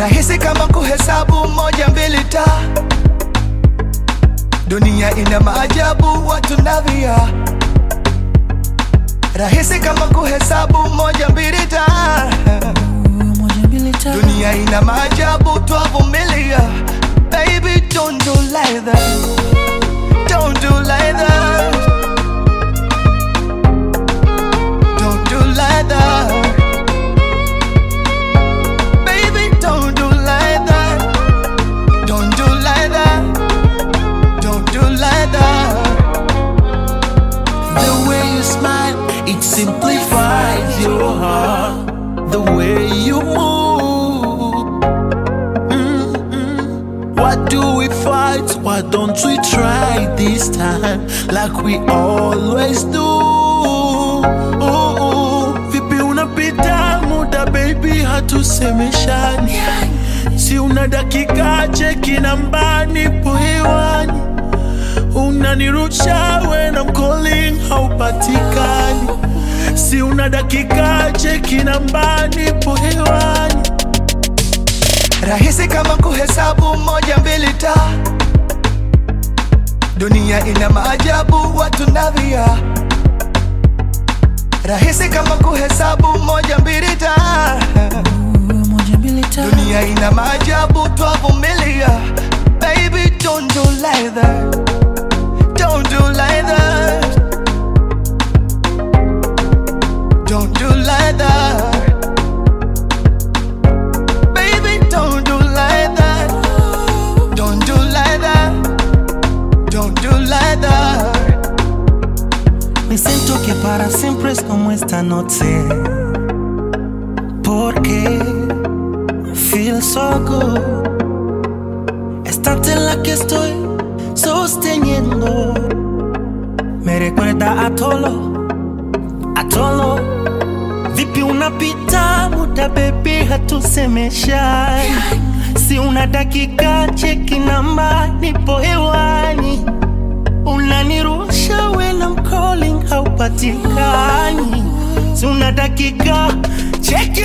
rahisi kama kuhesabu moja mbili ta dunia ina maajabu watu navia rahisi kama kuhesabu moja mbili ta moja mbili tatu dunia ina maajabu twavumilia baby don't do like that don't do like that don't do like that baby don't do like that don't do like that don't do like that The way you smile, it simplifies your heart. The way you move. Mm-mm. Why do we fight? Why don't we try this time like we always do? Vipi unapita muda baby, hatusemeshani. Si una dakika cheki nambani po hewani unanirusha when I'm calling haupatikani si una dakika cheki nambani po hewani rahisi kama kuhesabu moja mbili ta dunia ina maajabu watu navia rahisi kama kuhesabu moja mbili ta moja mbili tatu dunia ina maajabu twavumilia baby don't do like that don't do like that don't do like that baby don't do like that don't do like that don't do like that Me siento que para siempre es como esta noche. Porque feel so good. Estarte en la que estoy sosteniendo. Me recuerda a Tolo, a Tolo. Vipi unapita muda baby, hatusemeshani. Si una dakika cheki namba, nipo hewani unanirusha when I'm calling haupatikani, si una dakika cheki